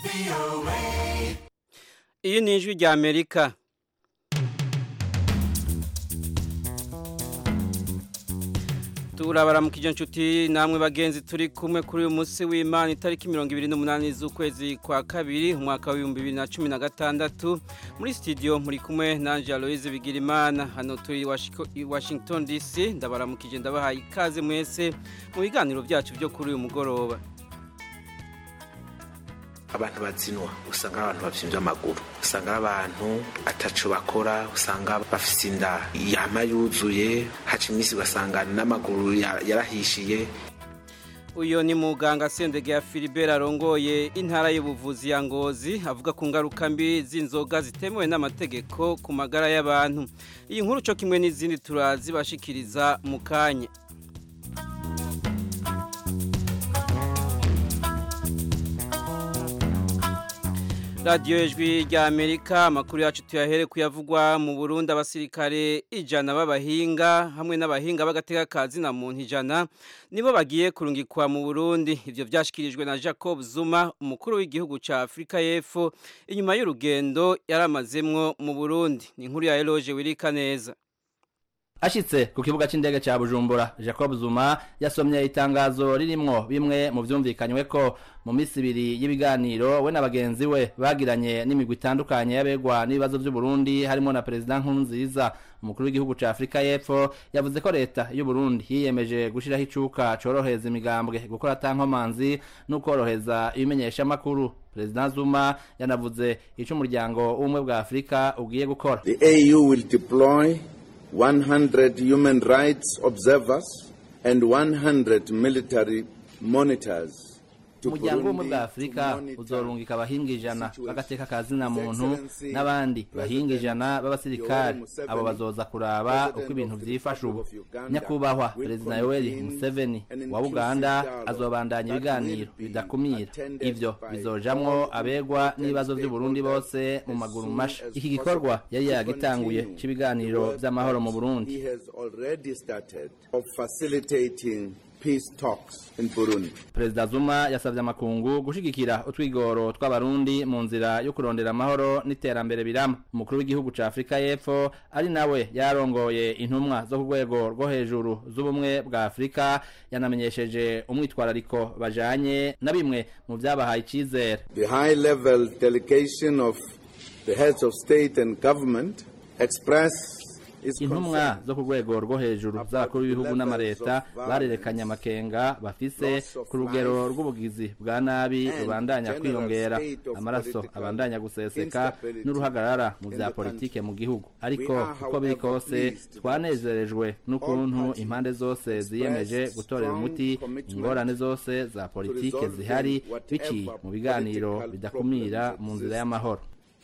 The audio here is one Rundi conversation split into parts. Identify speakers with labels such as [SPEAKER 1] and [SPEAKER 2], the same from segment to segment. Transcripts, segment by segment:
[SPEAKER 1] iyi ni ijwi rya amerika turabaramukije inshuti namwe bagenzi turi kumwe kuri uyu munsi w'imana itariki mirongo ibiri n'umunani z'ukwezi kwa kabiri umwaka w'ibihumbi bibiri na cumi na gatandatu muri studio muri kumwe nanje aloise bigirimana hano turi i washington dc ndabaramukije ndabahaye ikaze mwese mu biganiro byacu byo kuri uyu mugoroba
[SPEAKER 2] abantu bazinwa usanga ari abantu bavyimbye amaguru usanga ari abantu ataco bakora usanga bafise inda yama yuzuye haca iminsi ugasanga n'amaguru yarahishiye
[SPEAKER 1] uyo ni muganga sendege ya Philibert arongoye intara y'ubuvuzi ya Ngozi avuga ku ngaruka mbi z'inzoga zitemewe n'amategeko ku magara y'abantu iyi nkuru cyo kimwe n'izindi turazibashikiriza mu kanya radiyo ijwi rya amerika amakuru yacu tuyahere kuyavugwa mu burundi abasirikare ijana b'abahinga hamwe n'abahinga b'agateka kazi na muntu ijana nibo bagiye kurungikwa mu burundi ibyo byashyikirijwe na jacob zuma umukuru w'igihugu cya afurika y'epfo inyuma y'urugendo yari amazemwo mu burundi ni inkuru ya eroge wirika neza
[SPEAKER 3] ashitse ku kibuga c'indege ca Bujumbura Jacob Zuma yasomye itangazo ririmwo bimwe mu vyumvikanywe ko mu misi ibiri y'ibiganiro we na bagenzi we bagiranye n'imigwi itandukanye y'abegwa n'ibibazo vy'u Burundi harimo na President Nkurunziza umukuru w'igihugu ca Afrika y'Epfo yavuze ko leta y'u Burundi yiyemeje gushiraho icuka coroheza imigambwe gukora atankomanzi no koroheza ibimenyesha makuru President Zuma yanavuze ico umuryango w'ubumwe bwa Afrika ugiye gukora
[SPEAKER 4] The AU will deploy 100 human rights observers and 100 military monitors
[SPEAKER 3] umuryango w'ubumwe bwa afurika uzorungika abahinga ijana b'agateka ka zina muntu n'abandi bahinga ijana b'abasirikare abo bazoza kuraba uko ibintu vyifashe ubu nyakubahwa perezida yoweri museveni wa uganda azobandanya ibiganiro bidakumira ivyo bizojamwo abegwa n'ibibazo vy'uburundi bose mu maguru masha iki gikorwa yari yagitanguye c'ibiganiro vy'amahoro mu burundi
[SPEAKER 4] peace talks in Burundi.
[SPEAKER 3] Perezida Zuma yasavye amakungu gushigikira utwigoro tw'abarundi mu nzira yo kurondera amahoro n'iterambere birama. Umukuru w'igihugu ca Afrika y'Epfo ari nawe yarongoye intumwa zo ku rwego rwo hejuru z'ubumwe bwa Afrika yanamenyesheje umwitwarariko bajanye na bimwe mu vyabahaye icizere.
[SPEAKER 4] The high level delegation of the heads of state and government express
[SPEAKER 3] intumwa zo ku rwego rwo hejuru z'abakuru b'ibihugu n'amareta barerekanye amakenga bafise ku rugero rw'ubugizi bwa nabi rubandanya kwiyongera amaraso abandanya guseseka n'uruhagarara mu bya politike mu gihugu ariko uko biri kose twanezerejwe n'ukuntu impande zose ziyemeje gutorera umuti ingorane zose za politike zihari biciye mu biganiro bidakumira mu nzira y'amahoro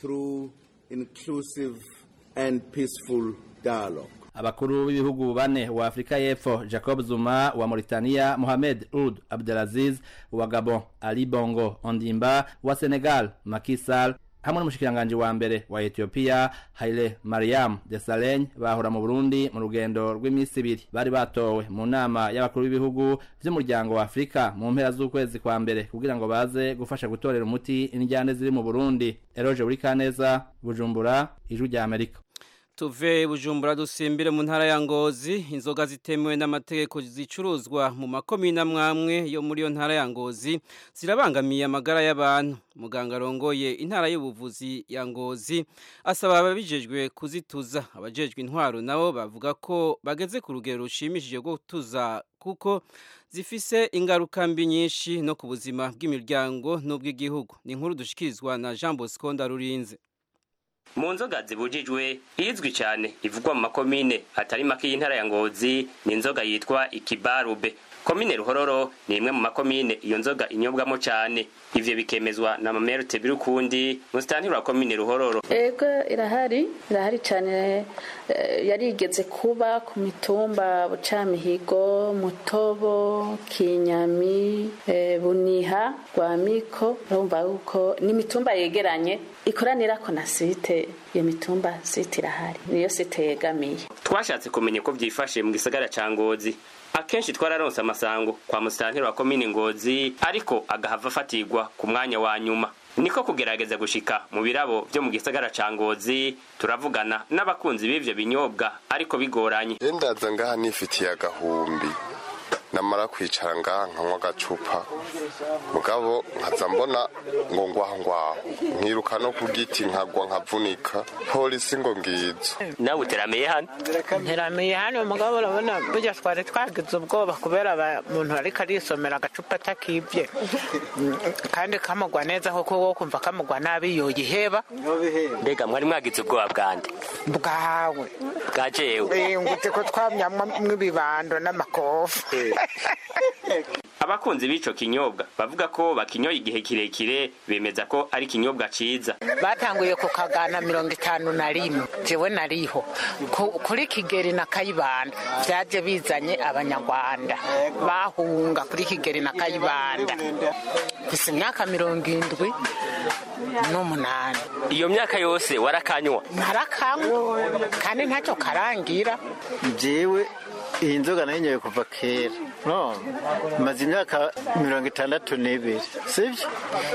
[SPEAKER 4] and peaceful dialogue.
[SPEAKER 3] abakuru b'ibihugu bane wa Afrika y'Epfo Jacob Zuma wa Mauritania Mohamed Ould Abdelaziz wa Gabon Ali Bongo Ondimba wa Senegal Macky Sall hamwe n'umushikiranganje wa mbere wa Ethiopia Haile Mariam Desalegn bahora mu Burundi mu rugendo rw'iminsi ibiri bari batowe mu nama y'abakuru b'ibihugu vy'umuryango wa Afrika mu mpera z'ukwezi kwa mbere kugira ngo baze gufasha gutorera umuti injyane ziri mu Burundi Eroje Burikaneza Bujumbura Ijwi rya Amerika
[SPEAKER 1] tuve bujumbura dusimbire mu ntara ya ngozi inzoga zitemewe n'amategeko zicuruzwa mu makomine amwamwe yo muri iyo ntara ya ngozi zirabangamiye amagara y'abantu muganga arongoye intara y'ubuvuzi ya ngozi asaba ababijejwe kuzituza abajejwe intwaro nabo bavuga ko bageze ku rugero rushimishije rwo gutuza kuko zifise ingaruka mbi nyinshi no ku buzima bw'imiryango n'ubw'igihugu ni inkuru dushikirizwa na Jean Bosco Ndarurinze
[SPEAKER 5] mu nzoga zibujijwe izwi cyane ivugwa mu makomine atari make y'intara ya ngozi ni inzoga yitwa ikibarube komine ruhororo ni imwe mu makomine iyo nzoga inyobwamo cyane ivyo bikemezwa na mamerute birukundi musitantiri wa komine ruhororo
[SPEAKER 6] ego irahari irahari cyane yarigeze kuba ku mitumba bucamihigo mutobo kinyami buniha rwamiko urumva yuko ni imitumba yegeranye ikoranira ko na site iyo mitumba site irahari niyo site yegamiye
[SPEAKER 5] twashatse kumenya uko byifashe mu gisagara ca ngozi akenshi twararonse amasango kwa musitanteri wa komine ngozi ariko agahava afatirwa ku mwanya wa nyuma niko kugerageza gushika mu birabo vyo mu gisagara ca ngozi turavugana n'abakunzi b'ivyo binyobwa ariko bigoranye
[SPEAKER 7] ndaza ngaha nifitiye agahumbi namara kwicara ngaha nkanywa agacupa mugabo nkaza mbona ngo ngwaho ngwaho nkiruka no ku giti nkagwa nkavunika polisi ngo ngizo
[SPEAKER 5] nawe uteramiye hano
[SPEAKER 8] nteramiye hano mugabo urabona burya twari twagize ubwoba kubera umuntu ariko arisomera agacupa atakibye kandi kamugwa neza kuko wo kumva kamugwa nabi yoyiheba
[SPEAKER 5] mbega mwari mwagize ubwoba bwande
[SPEAKER 8] bwawe
[SPEAKER 5] bwa jewe
[SPEAKER 8] ngute ko twamyamwo ibibando n'amakofu
[SPEAKER 5] abakunzi b'ico kinyobwa bavuga ko bakinyoye igihe kirekire bemeza ko ari ikinyobwa ciza
[SPEAKER 8] batanguye ku kagana mirongo itanu na rimwe jewe nariho Ku- kuri kigeri na kayibanda vyaje bizanye abanyarwanda bahunga kuri kigeri na kayibanda gusa imyaka mirongo indwi n'umunani
[SPEAKER 5] iyo myaka yose warakanywa
[SPEAKER 8] narakanywa kandi ntacyo karangira
[SPEAKER 9] jewe iyi nzoga nayinyoye kuva kera no maze imyaka mirongo itandatu n'ibiri sibyo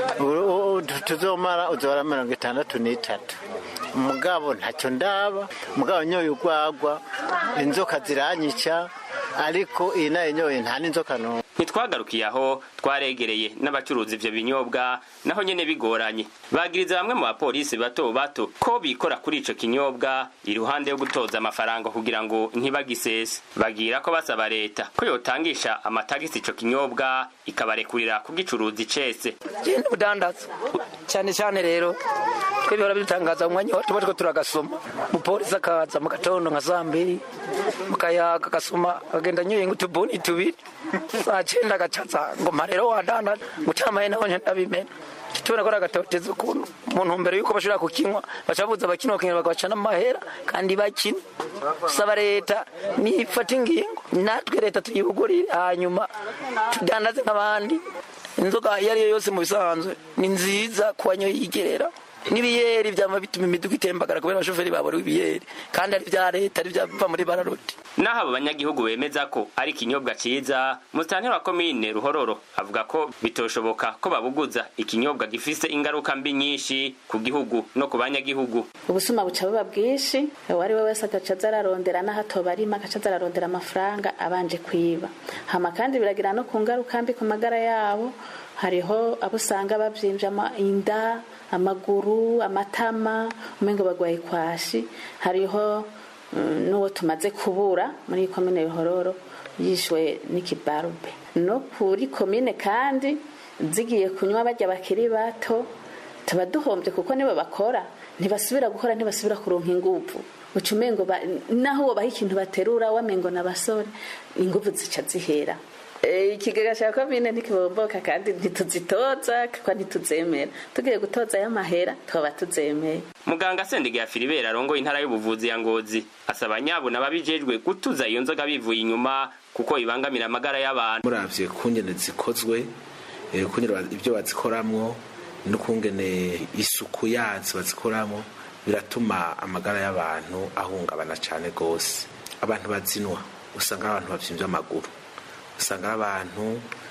[SPEAKER 9] U- u- tuzomara uzora mirongo itandatu n'itatu mugabo ntacyo ndaba mugabo nyoye urwagwa inzoka ziranyica ariko iyi nayo nyoye nta n'inzoka n'umwe
[SPEAKER 5] ntitwagarukiye aho twaregereye n'abacuruza ivyo binyobwa naho nyene bigoranye bagiriza bamwe mu bapolisi bato bato ko bikora kuri ico kinyobwa iruhande yo gutoza amafaranga kugira ngo ntibagisese bagira ko basaba leta ko yotangisha amatagisi ico kinyobwa ikabarekurira kugicuruza icese
[SPEAKER 10] genda ubudandaza cyane cyane rero twe bihora bidutangaza mu mwanya wa tuba turiko turagasoma umupolisi akaza mu gatondo nka saa mbiri mukayaga agasoma akagenda anyoye nk'utubuni tubiri saa cyenda agacaza ngo mpa rero wadandaza mucamaye naho ndabimena tubona ko ari agatoteza ukuntu mu ntumbero y'uko bashobora kukinywa bacabuza abakinywa bakanywa bagaca n'amahera kandi bakina saba leta nifata ingingo natwe leta tuyibugurire hanyuma tudandaze nk'abandi inzoga iyo ari yo yose mu bisanzwe ni nziza ku banyoye yigerera n'ibiyeri byama bituma imiduga itembagara kubera abashoferi babura ibiyeri kandi ari bya leta ari byava muri bararoti
[SPEAKER 5] naho abo banyagihugu bemeza ko ari ikinyobwa ciza musitanteri wa komine ruhororo avuga ko bitoshoboka ko babuguza ikinyobwa gifise ingaruka mbi nyinshi ku gihugu no ku banyagihugu
[SPEAKER 6] ubusuma buca buba bwinshi uwo ari we wese agaca aza ararondera n'aho atoba arimo agaca aza ararondera amafaranga abanje kwiba hama kandi biragira no ku ngaruka mbi ku magara yabo hariho abo usanga bavyimvye ama- inda amaguru amatama umengo bagwaye kwashi hariho mm, n'uwo tumaze kubura muri iyi komine ruhororo yishwe n'ikibarube no kuri komine kandi zigiye kunywa barya bakiri bato tuba duhombye kuko nibo bakora ntibasubira gukora ntibasubira kuronka inguvu uca umengo ba- naho wobaha ikintu baterura wamengo n'abasore inguvu zica zihera Eh, ikigega cya komine ntikibomboka kandi ntituzitoza kuko ntituzemera tugiye gutoza y'amahera twaba tuzemeye
[SPEAKER 5] muganga sendege ya filibera arongoye intara y'ubuvuzi ya ngozi asaba nyabuna ababijejwe gutuza iyo nzoga bivuye inyuma kuko ibangamira amagara y'abantu
[SPEAKER 2] muravye kungene zikozwe eh, kungene ba- ibyo bazikoramwo n'ukungene isuku yazo bazikoramwo biratuma amagara y'abantu ahungabana cane gose abantu bazinwa usanga ari abantu bavyimbye amaguru usanga ari abantu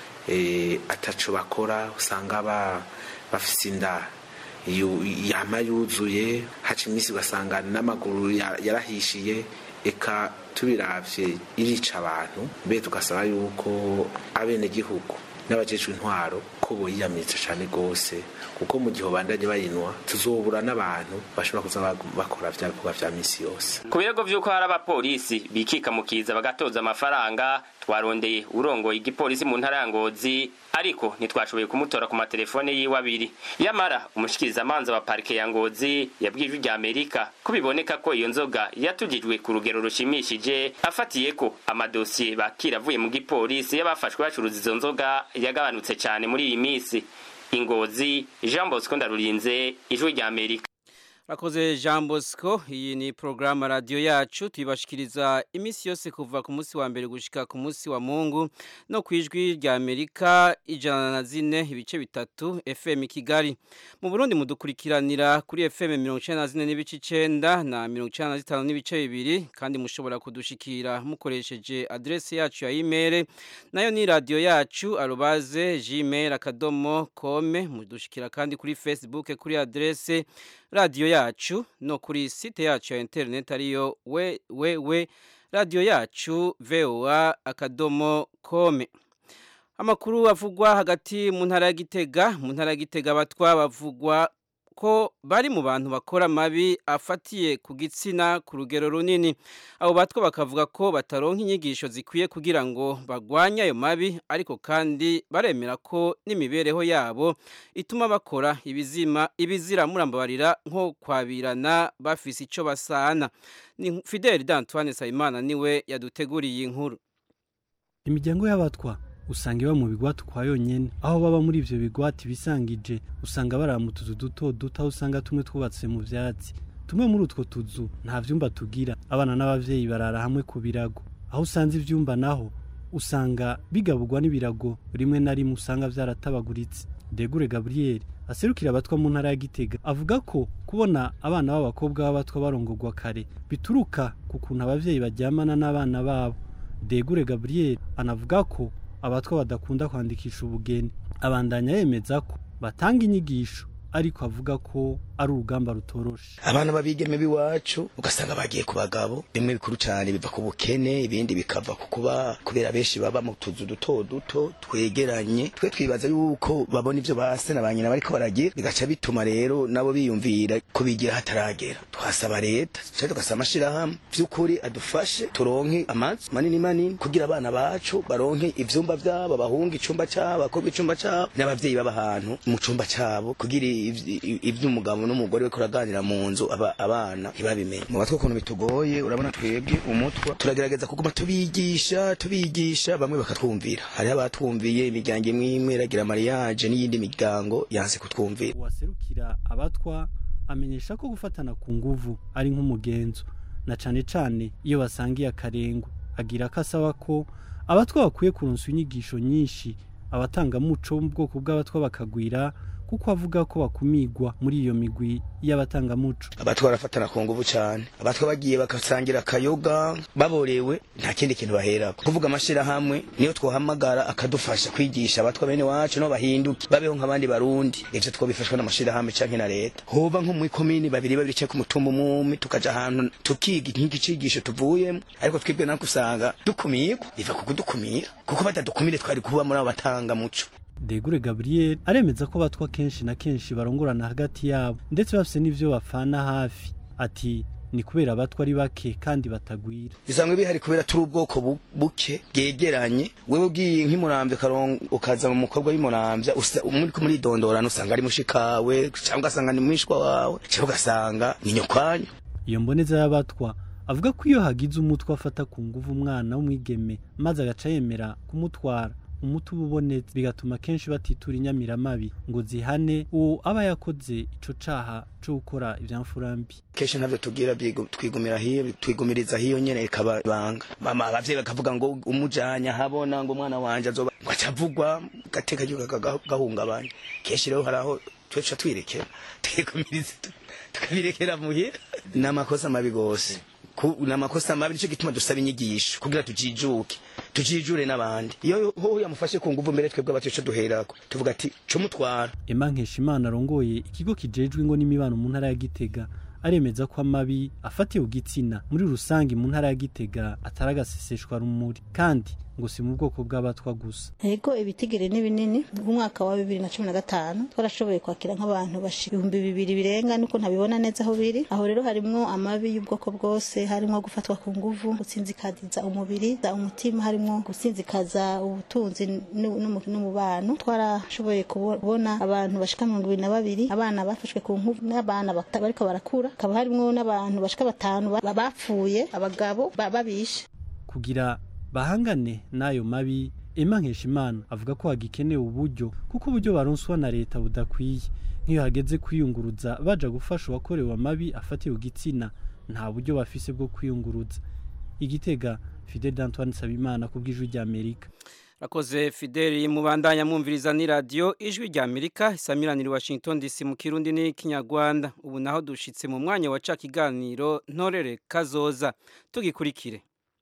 [SPEAKER 2] eh, ataco bakora usanga ba- bafise inda yu- yama yuzuye haca iminsi ugasanga n'amaguru ya- yarahishiye eka tubiravye irica abantu mbe tugasaba yuko abenegihugu n'abajejwe intwaro ko boyiyamiriza cane gose kuko mu gihe bandanye bayinwa tuzobura n'abantu bashobora kuza bag- bakora vya bikorwa vya misi yose
[SPEAKER 5] ku birego vy'uko hari abapolisi bikika mu kiza bagatoza amafaranga twarondeye urongoye igipolisi mu ntara ya ngozi ariko ntitwashoboye kumutora ku matelefone yiwe abiri yamara umushikirizamanza wa parike ya ngozi yabwiye ijwi rya amerika ko biboneka ko iyo nzoga yatugijwe ku rugero rushimishije afatiye ko amadosiye bakira avuye mu gipolisi y'abafashwe bacuruza izo nzoga yagabanutse cyane muri iyi minsi ingozi jean bosco ndarurinze ijwi rya amerika
[SPEAKER 1] Rakoze Jean Bosco iyi ni programa radio yacu tuyibashikiriza imisi yose kuva ku munsi wa mbere gushika ku munsi wa Mungu no kwijwi rya Amerika ijana na zine ibice bitatu FM Kigali mu Burundi mudukurikiranira kuri FM 94 n'ibice 9 na 95 n'ibice bibiri kandi mushobora kudushikira mukoresheje adresse yacu ya email nayo ni radio yacu arobaze gmail akadomo kome mudushikira kandi kuri Facebook kuri adresse radio yacu no kuri site yacu ya internet ariyo we we we radio yacu voa akadomo kome amakuru avugwa hagati mu ntara ya Gitega mu ntara ya Gitega batwa bavugwa ko bari mu bantu bakora mabi afatiye ku gitsina ku rugero runini abo batwa bakavuga ko bataronka inyigisho zikwiye kugira ngo bagwanye ayo mabi ariko kandi baremera ko n'imibereho yabo ituma bakora ibizima ibizira murambabarira nko kwabirana bafise ico basana ni Fidel d'Antoine Sayimana niwe yaduteguriye inkuru
[SPEAKER 11] imiryango y'abatwa usanga iba mu bigwati kwa yonyene aho baba muri ivyo bigwati bisangije usanga barara mu tuzu duto duto aho usanga tumwe twubatse mu vyatsi tumwe muri utwo tuzu nta vyumba tugira abana n'abavyeyi barara hamwe ku birago aho usanze ivyumba naho usanga bigaburwa n'ibirago rimwe na rimwe usanga vyaratabaguritse Degure Gabriel aserukira abatwa mu ntara ya Gitega avuga ko kubona abana b'abakobwa b'abatwa barongorwa kare bituruka ku kuntu abavyeyi baryamana n'abana babo Degure Gabriel anavuga ko abatwa badakunda kwandikisha ubugeni abandanya yemeza ko batanga inyigisho ariko avuga ko ari urugamba rutoroshe
[SPEAKER 12] abana babigeme biwacu ugasanga bagiye ku bagabo bimwe bikuru cyane biva ku bukene ibindi bikava ku kuba kubera benshi baba mu tuzu duto duto twegeranye twe twibaza yuko babona ivyo base na banyina bariko baragira bigaca bituma rero nabo biyumvira ko bigira hataragera twasaba leta cyane tugasaba amashirahamwe vy'ukuri adufashe turonke amazu manini manini kugira abana bacu baronke ivyumba vyabo bahunga icumba cabo bakobwa icumba cabo n'abavyeyi baba ahantu mu cumba cabo kugira ivy'umugabo n'umugore we kuraganira mu nzu aba abana ntibabimenye mu batwe ukuntu bitugoye urabona twebwe umutwa turagerageza kuguma tubigisha tubigisha bamwe bakatwumvira hariho abatwumviye imiryango imwe imwe iragira mariage n'iyindi miryango yanse kutwumvira
[SPEAKER 11] uwaserukira abatwa amenyesha ko gufatana ku nguvu ari nk'umugenzo na cane cane iyo basangiye akarengo agira ko asaba ko abatwa bakwiye kuronswa inyigisho nyinshi abatangamuco mu bwoko bw'abatwa bakagwira kuko avuga ko bakumigwa muri iyo migwi y'abatangamuco
[SPEAKER 12] abatwa barafatana ku nguvu cyane abatwa bagiye bagasangira akayoga baborewe nta kindi kintu baherako kuvuga amashirahamwe niyo twohamagara akadufasha kwigisha abatwa bene wacu no bahinduke babeho nk'abandi barundi ivyo twobifashwa n'amashirahamwe canke na leta hoba nko muri komini babiri babiri canke ku mutumba umwe tukaja ahantu tukiga nk'igicigisho tuvuyemo ariko twebwe nako usanga dukumigwa biva ku kudukumira kuko batadukumire twari kuba muri abo batangamuco
[SPEAKER 11] Degure Gabriel aremeza ko batwa kenshi na kenshi barongorana hagati yabo ndetse bafise n'ivyo bafana hafi ati ni kubera abatwa ari bake kandi batagwira
[SPEAKER 12] bisanzwe bihari kubera turi ubwoko buke bwegeranye wewe ugiye nk'imurambye ukaza mu mukobwa w'imurambya muri ko muridondorana usanga ari mushikawe cyangwa ugasanga ni mwishwa wawe cyangwa ugasanga ni nyokwanyu
[SPEAKER 11] iyo mboneza y'abatwa avuga ko iyo hagize umutwe afata ku nguvu umwana w'umwigeme maze agaca yemera kumutwara umuti uba ubonetse bigatuma kenshi batitura inyamiramabi ngo zihane uwo aba yakoze ico caha co gukora ivyamfurambi
[SPEAKER 12] kenshi ntabyo tugira twigumira hiyo twigumiriza hiyo nyene ikaba banga mama abavyeyi bakavuga ngo umujanya habona ngo umwana wanje azoba ngo acavugwa gateka gahungabanya kenshi rero haraho tweca twirekera twigumiriza tukabirekera muhira n'amakosa mabi gose namakosa mabi nico gituma dusaba inyigisho kugira tujijuke tujijure n'abandi iyo ho yamufashe ku nguvu mbere twebwe abateca duherako tuvuga ati cumutwara
[SPEAKER 11] Emma Nkeshimana arongoye ikigo kijejwe ngo n'imibano mu ntara ya Gitega aremeza ko amabi afatiye ugitsina muri rusange mu ntara ya Gitega ataragaseseshwa rumuri kandi ngo si mu bwoko bw'abatwa gusa
[SPEAKER 13] Ego ibitigiri ni binini mu mwaka wa 2015 twarashoboye kwakira nk'abantu bashika ibihumbi bibiri birenga nuko ntabibona neza aho biri aho rero harimwo amabi y'ubwoko bwose harimwo gufatwa ku nguvu gutsinzikadiza umubiri za umutima harimwo gutsinzikaza ubutunzi n'umubano twarashoboye kubona abantu bashika mirongo ibiri na babiri abana bafashwe ku nkuvu n'abana bariko barakura hakaba harimwo n'abantu bashika batanu bapfuye abagabo babishe
[SPEAKER 11] kugira bahangane n'ayo mabi Emma Nkeshimana avuga ko hagikenewe uburyo kuko uburyo baronswa na leta budakwiye nk'iyo hageze kwiyunguruza baja gufasha uwakorewe amabi afatiye ku gitsina nta buryo bafise bwo kwiyunguruza igitega Fidel Antoine Sabimana kubw'ijwi rya Amerika
[SPEAKER 1] Rakoze Fideli mubandanya mwumviriza ni radio ijwi rya Amerika isamiranira Washington DC mu Kirundi ni Kinyarwanda ubu naho dushitse mu mwanya wa ca kiganiro ntorere kazoza tugikurikire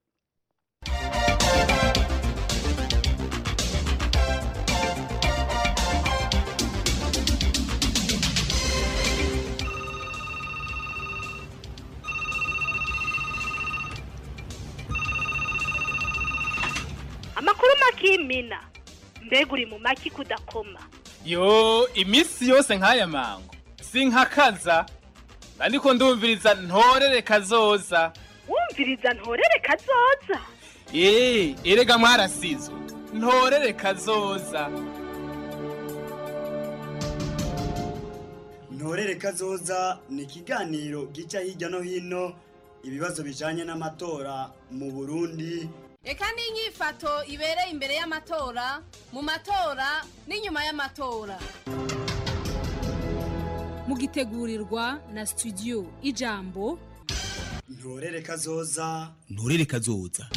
[SPEAKER 14] amakuru makimina mbega uri mu maki kudakoma
[SPEAKER 15] yo iminsi yose nk'aya mango sinkakaza ariko ndumviriza ntorere kazoza
[SPEAKER 14] wumviriza ntorere kazoza
[SPEAKER 15] eee erega mwarasizwe ntorere kazoza
[SPEAKER 16] ntorere kazoza ni ikiganiro gica hirya no hino ibibazo bijanye n'amatora mu burundi
[SPEAKER 17] reka n'inyifato ibereye imbere y'amatora mu matora n'inyuma y'amatora
[SPEAKER 18] mugitegurirwa na studio ijambo
[SPEAKER 16] ntorere kazoza
[SPEAKER 19] nturere kazoza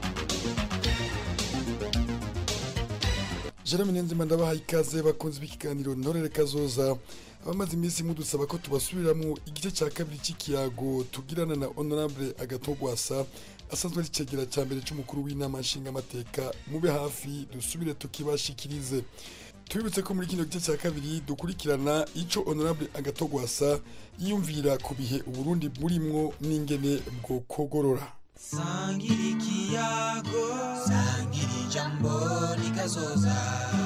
[SPEAKER 20] jerome niyonzima ndabahaye ikaze bakunze b'ikiganiro ntorere kazoza abamaze iminsi mudusaba ko tubasubiriramo igice cya kabiri cy'ikiyago tugirana na honorable agatogwasa asanzwe ari icegera cya mbere cy'umukuru w'inama nshingamateka mube hafi dusubire tukibashikirize tubibutse ko muri kino gice cya kabiri dukurikirana ico honorable agatogwasa yiyumvira ku bihe uburundi burimwo n'ingene bwo kogorora
[SPEAKER 19] sangira ikiyago sangira ijambo rikazoza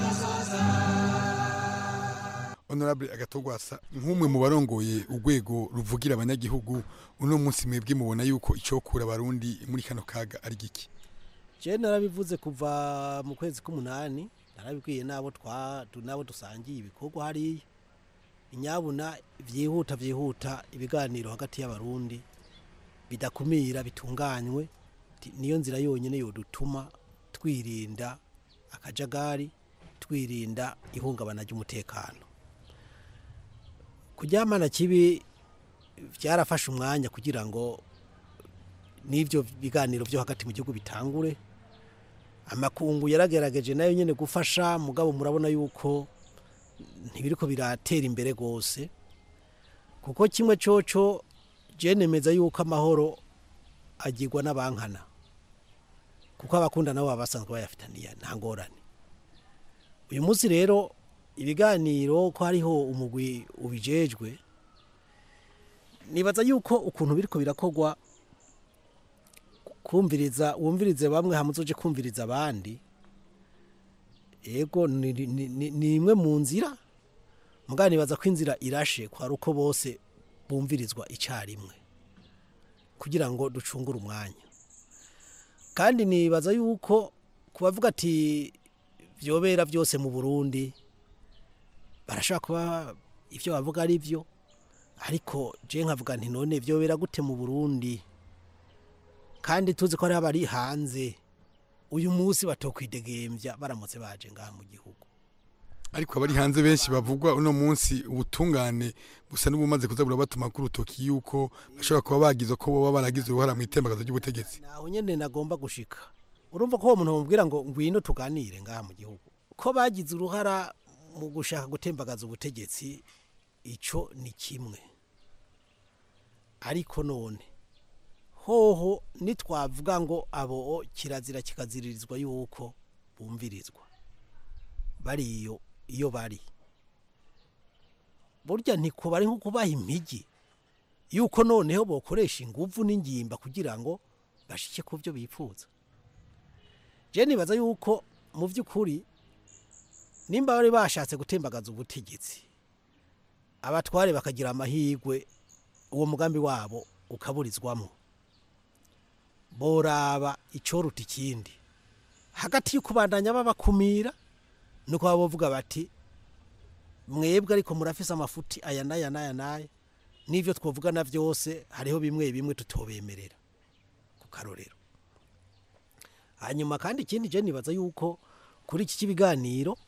[SPEAKER 20] honorable agatogwasa nk'umwe mu barongoye urwego ruvugira abanyagihugu uno munsi mwebwe mubona yuko icokura abarundi muri kano kaga ari giki
[SPEAKER 21] je narabivuze kuva mu kwezi k'umunani narabibwiye nabo twa nabo dusangiye ibikorwa hariya inyabuna vyihuta vyihuta ibiganiro hagati y'abarundi bidakumira bitunganywe niyo nzira yonyine yodutuma twirinda akajagari twirinda ihungabana ry'umutekano kuryamana kibi byarafashe umwanya kugira ngo n'ibyo biganiro byo hagati mu gihugu bitangure amakungu yaragerageje nayo nyine gufasha mugabo murabona yuko ntibiriko biratera imbere rwose kuko kimwe coco nemeza yuko amahoro agirwa n'abankana kuko abakunda nabo baba basanzwe bayafitaniye nta ngorane uyu munsi rero ibiganiro ko hariho umugwi ubijejwe nibaza yuko ukuntu biriko birakogwa kumviriza wumvirize bamwe hamuzoje kumviriza abandi yego ni imwe mu nzira mugabo nibaza ko inzira irashe kwari uko bose bumvirizwa icyarimwe kugira ngo ducungure umwanya kandi nibaza yuko kubavuga ati byobera byose mu burundi barashobora kuba ibyo bavuga ari byo ariko je nkavuga nti none byobera gute mu burundi kandi tuzi ko hari abari hanze uyu munsi batokwidegembya baramutse baje ngaha mu gihugu
[SPEAKER 20] ariko abari hanze benshi bavugwa uno munsi ubutungane busa n'ubumaze kuza burabatuma ku rutoki yuko bashobora kuba bagize ko boba baragize uruhara mu itembagazo ry'ubutegetsi
[SPEAKER 21] naho nyene nagomba gushika urumva ko uwo muntu bamubwira ngo ngwino tuganire ngaha mu gihugu ko bagize uruhara mu gushaka gutembagaza ubutegetsi ico ni kimwe ariko none hoho nitwavuga ngo abo kirazira kikaziririzwa yuko bumvirizwa bariyo iyo bari burya ntikuba ari nko kubaha impigi yuko noneho bokoresha inguvu n'ingimba kugira ngo bashike ku byo bifuza je nibaza yuko mu by'ukuri nimba bari bashatse gutembagaza ubutegetsi abatware bakagira amahirwe uwo mugambi wabo ukaburizwamo boraba icoruta ikindi hagati y'ukubandanya babakumira nuko baba bavuga bati mwebwe ariko murafise amafuti aya n'aya n'aya n'aya n'ibyo twavugana byose hariho bimwe bimwe tutobemerera ku karorero hanyuma kandi ikindi je nibaza yuko kuri iki cy'ibiganiro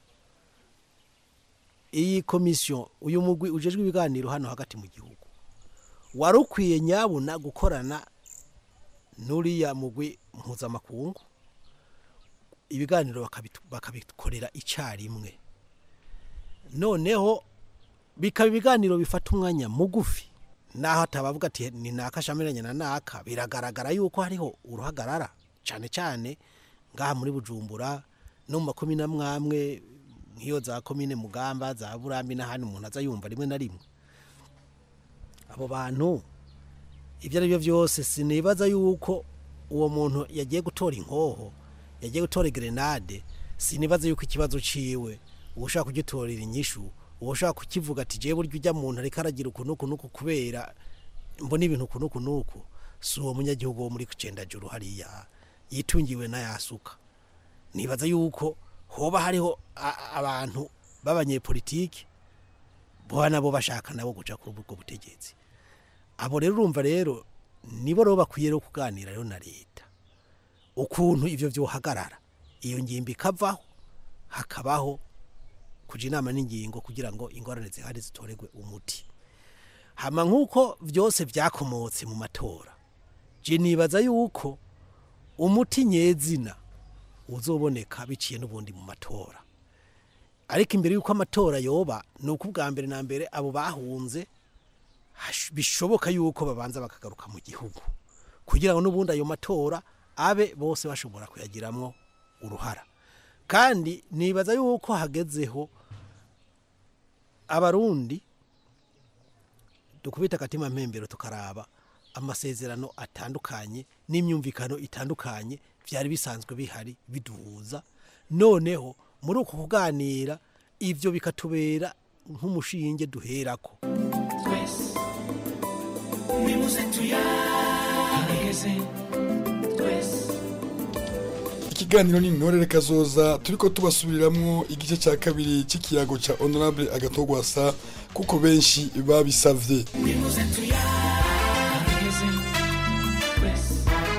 [SPEAKER 21] iyi komisiyo uyu mugwi ujejwe ibiganiro hano hagati mu gihugu wari ukwiye nyabuna gukorana n'uriya mugwi mpuzamakungu ibiganiro bakabitu- bakabikorera icyarimwe noneho bikaba ibiganiro bifata umwanya mugufi naho atabavuga ati ni naka shamiranye na naka biragaragara yuko hariho uruhagarara cyane cyane ngaha muri bujumbura no mu makumi n'amwamwe nk'iyo za komine mugamba za burambi n'ahandi umuntu aza yumva rimwe na rimwe abo bantu ibyo ari byo byose sinibaza yuko uwo muntu yagiye gutora inkoho yagiye gutora grenade sinibaza yuko ikibazo ciwe uwo ushaka kugitorera inyishu uwo ushaka kukivuga ati jewe burya ujya muntu ariko aragira uku nuku nuku kubera mbona ibintu uku nuku nuku si uwo munyagihugu wo muri kucendajuru hariya yitungiwe n'ayasuka nibaza yuko hoba hariho a- abantu b'abanyepolitiki boba nabo bashaka nabo guca kuri ubwo butegetsi abo rero urumva rero nibo rero bakwiye rero kuganira rero na leta ukuntu ivyo vyohagarara iyo ngimbi ikavaho hakabaho kuja inama n'ingingo kugira ngo ingorane zihari zitoregwe umuti hama nk'uko vyose vyakomotse mu matora je nibaza yuko umuti nyezina uzoboneka biciye n'ubundi mu matora ariko imbere y'uko amatora yoba ni uko ubwa mbere na mbere abo bahunze hash- bishoboka yuko babanza bakagaruka mu gihugu kugira ngo n'ubundi ayo matora abe bose bashobora kuyagiramwo uruhara kandi nibaza yuko hagezeho abarundi dukubita akatima mpembero tukaraba amasezerano atandukanye n'imyumvikano itandukanye byari bisanzwe bihari biduhuza noneho muri uko kuganira ibyo bikatubera nk'umushinge duherako
[SPEAKER 19] twese nimuze tuyaregeze twese
[SPEAKER 20] ikiganiro ni ntorere kazoza turiko tubasubiriramo igice cya kabiri cy'ikiyago cya honorable agatogwasa kuko benshi babisavye
[SPEAKER 19] nimuze tuyaregeze twese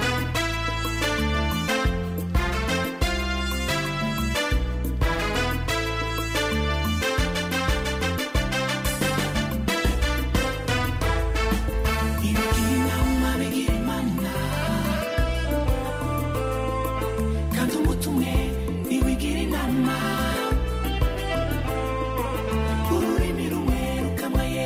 [SPEAKER 19] ibigira inama bigira imana kandi umuti umwe ntiwigira inama ururimi rumwe rukamaye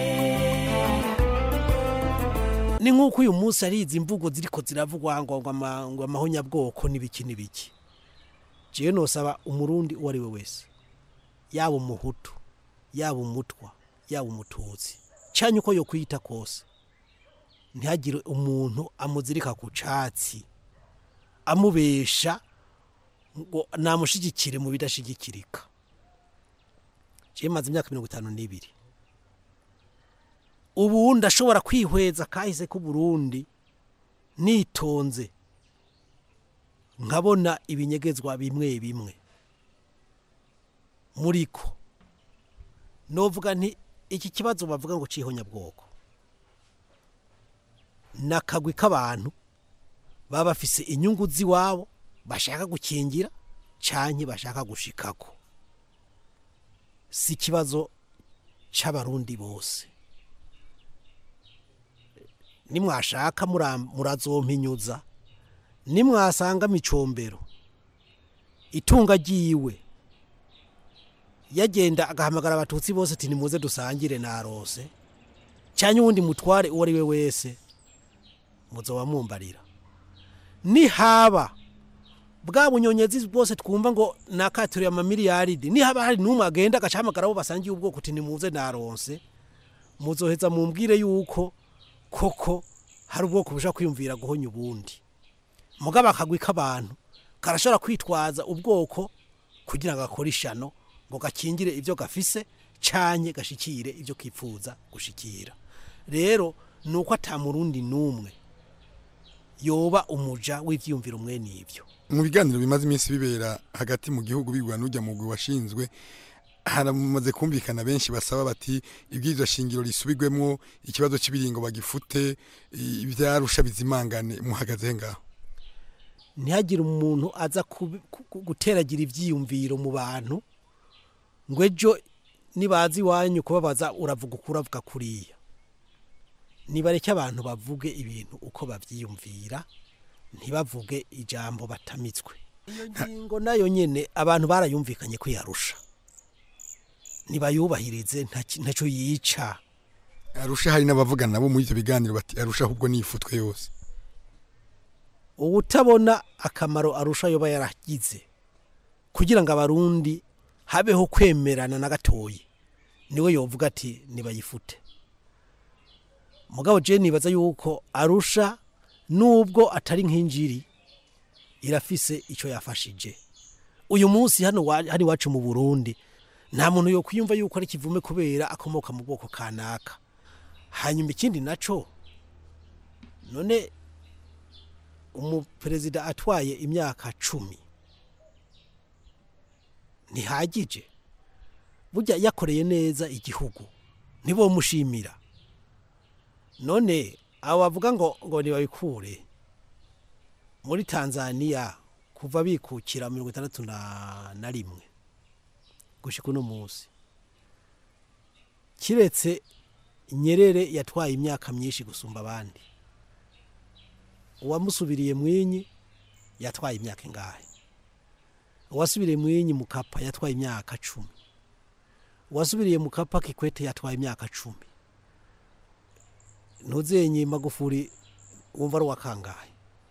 [SPEAKER 21] ni nk'uko uyu munsi ari izi mvugo ziriko ziravugwa ngo ngo ama- ngo amahonyabwoko n'ibiki n'ibiki jewe nosaba umurundi uwo ari we wese yaba umuhutu yaba umutwa yaba umututsi canye uko yo kwita kose ntihagire umuntu amuzirika ku catsi amubesha ngo namushigikire mu bidashigikirika jewe maze imyaka mirongo itanu n'ibiri ubu ndashobora kwihweza kahise k'uburundi nitonze nkabona ibinyegezwa bimwe bimwe muriko novuga nti iki kibazo bavuga ngo cihonyabwoko nakagwi k'abantu baba bafise inyungu z'iwabo bashaka gukingira canke bashaka gushikako si ikibazo c'abarundi bose nimwashaka mura- murazompinyuza nimwasanga micombero itunga ryiwe yagenda agahamagara abatutsi bose ati nimuze dusangire narose cyane uwundi mutware uwo ari we wese muzoba mumbarira nihaba bwa bunyonyezi bwose twumva ngo nakaturiye amamiliyaridi nihaba hari n'umwe agenda agacahamagara abo basangiye ubwoko uti nimuze naronse muzoheza mumbwire yuko koko hari ubwoko bushobora kwiyumvira guhonya ubundi mugabo akagwi k'abantu karashobora kwitwaza ubwoko kugira ngo gakore ishano ngo gakingire ibyo gafise canye gashikire ibyo kipfuza gushikira rero ni uko atamurundi n'umwe yoba umuja w'ivyiyumviro mwene ivyo
[SPEAKER 20] mu biganiro bimaze iminsi bibera hagati mu gihugu bigwa n'ujya mu mugwi washinzwe haramaze kumvikana benshi basaba bati ibwirizwa shingiro risubirwemo ikibazo cy'ibiringo bagifute i- ivyarusha bizimangane muhagaze ngaho
[SPEAKER 21] ntihagire umuntu aza kubi- ku- ku- guteragira ibyiyumviro mu bantu ngo ejo nibaza iwanyu kubabaza uravuga uko uravuga kuriya nibareke abantu bavuge ibintu uko babyiyumvira ntibavuge ijambo batamitswe iyo ngingo nayo nyine abantu barayumvikanye ko yarusha ntibayubahirize nta- ntacyo yica
[SPEAKER 20] arusha hari n'abavugana nabo muri ibyo biganiro bati arusha ahubwo ni ifutwe yose
[SPEAKER 21] ubutabona akamaro arusha yoba yaragize kugira ngo abarundi habeho kwemerana na gatoyi niwe yovuga ati nibayifute mugabo je nibaza yuko arusha nubwo atari nk'injiri irafise icyo yafashije uyu munsi hano wa- hano iwacu mu burundi nta muntu yo kwiyumva yuko ari kivume kubera akomoka mu bwoko kanaka hanyuma ikindi naco none umuperezida atwaye imyaka cumi ntihagije burya yakoreye neza igihugu ntibomushimira none abo bavuga ngo ngo ntibabikure muri tanzania kuva bikukira mirongo itandatu na na rimwe gushyika uno munsi kiretse nyerere yatwaye imyaka myinshi gusumba abandi uwamusubiriye mwinyi yatwaye imyaka ingahe uwasubiriye mwinyi mukapa yatwaye imyaka cumi uwasubiriye mukapa kikwete yatwaye imyaka cumi ntuzenye magufuri wumva ari uwakangahe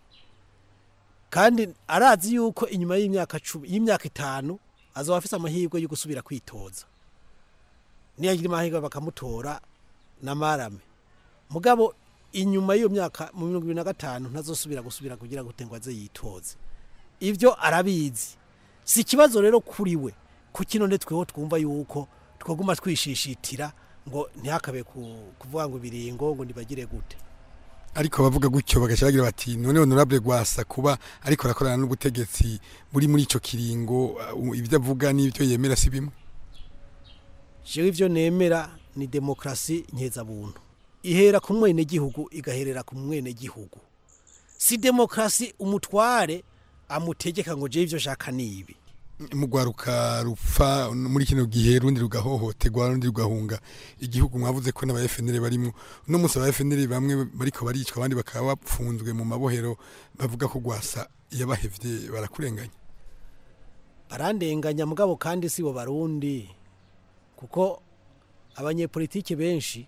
[SPEAKER 21] kandi arazi yuko inyuma y'imyaka cumi y'imyaka itanu azaba afite amahirwe yo gusubira kwitoza niyagira amahirwe bakamutora na marame mugabo inyuma y'iyo myaka mu mirongo ibiri na gatanu ntazosubira gusubira kugira ngo ngo aze yitoze ibyo arabizi si ikibazo rero kuri we kuki none tweho twumva yuko twaguma twishishitira ngo ntihakabe ku- kuvuga ngo ibiringo ngo ntibagire gute
[SPEAKER 20] ariko abavuga gutyo bagaca bagira bati none honorable gwasa kuba ariko arakorana n'ubutegetsi buri muri ico kiringo uh, ibyo avuga n'ibyo yemera si bimwe
[SPEAKER 21] jewe ivyo nemera ni demokrasi nkeza-buntu ihera ku mwenegihugu igaherera ku mwenegihugu si demokrasi umutware amutegeka ngo jewe ivyo shaka nibi
[SPEAKER 20] mugwaruka rupfa muri kino gihe rundi rugahohoterwa rundi rugahunga igihugu mwavuze ko n'aba FNL barimo no musi aba FNL bamwe bariko baricwa abandi bakaba bapfunzwe mu mabohero bavuga ko gwasa yabahevye barakurenganya
[SPEAKER 21] barandenganya mugabo kandi si bo barundi kuko abanyepolitike benshi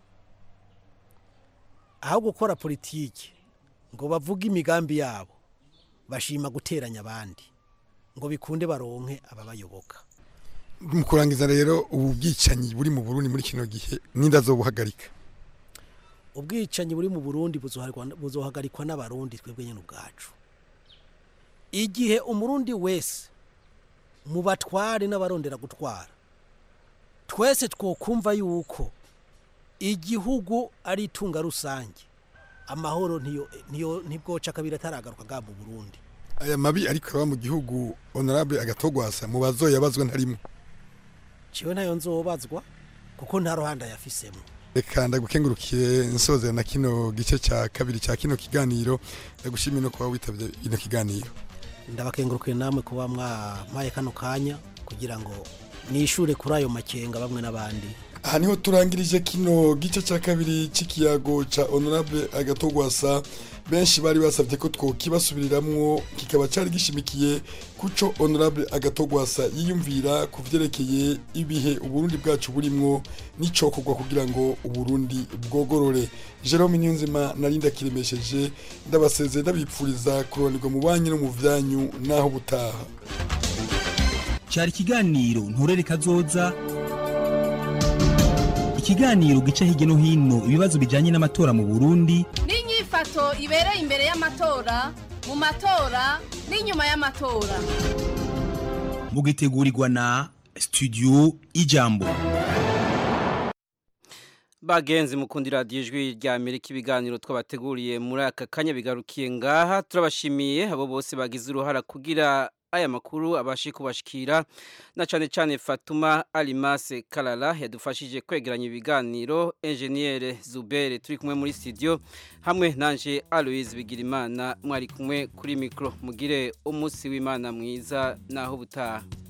[SPEAKER 21] aho gukora politiki ngo bavuge imigambi yabo bashima guteranya abandi ngo bikunde baronke ababayoboka
[SPEAKER 20] mu kurangiza rero ubu bwicanyi buri mu Burundi muri kino gihe ninda zo buhagarika
[SPEAKER 21] ubwicanyi buri mu burundi buzoharikwa- buzohagarikwa n'abarundi twebwe nyine ubwacu igihe umurundi wese mu batware n'abarondera gutwara twese twokumva yuko igihugu ari itunga rusange amahoro ntiyo- ntiyo- ntibwoca kabiri ataragaruka bwa mu burundi
[SPEAKER 20] aya mabi ariko araba mu gihugu honorable agatogwasa mu bazoyabazwa ntarimwe
[SPEAKER 21] ciwe ntayo nzobazwa kuko nta ruhande yafisemo
[SPEAKER 20] reka ndagukengurukiye nsozera na kino gice cya kabiri cya kino kiganiro ndagushimiye no kuba witabye ino kiganiro
[SPEAKER 21] ndabakengurukiye namwe kuba mwampaye kano kanya kugira ngo nishure kuri ayo makenga bamwe n'abandi
[SPEAKER 20] aha niho turangirije kino gice cya kabiri cy'ikiyago cya honorable agatogwasa benshi bari basabye ko twokibasubiriramwo kikaba cyari gishimikiye kuco honorable agatogwasa yiyumvira ku vyerekeye ibihe uburundi bwacu burimwo n'icokorwa kugira ngo uburundi bwogorore jerome niyonzima nari ndakiremesheje ndabasezeye ndabipfuriza kuronirwa mu banyu no mu vyanyu n'aho butaha
[SPEAKER 4] cyari ikiganiro nturere kazoza ikiganiro gica hirya no hino ibibazo bijyanye n'amatora mu burundi
[SPEAKER 17] n'inyifato ibereye imbere y'amatora mu matora n'inyuma y'amatora
[SPEAKER 4] mugitegurirwa na studio ijambo
[SPEAKER 1] bagenzi mukundi radiyo ijwi rya amerika ibiganiro twabateguriye muri aka kanya bigarukiye ngaha turabashimiye abo bose bagize uruhara kugira aya makuru abashe kubashikira na cane cane Fatuma Alimase Kalala yadufashije kwegeranya ibiganiro Engineer Zubere turi kumwe muri studio hamwe nanje Aloise Bigirimana mwari kumwe kuri micro mugire umunsi w'Imana mwiza naho butaha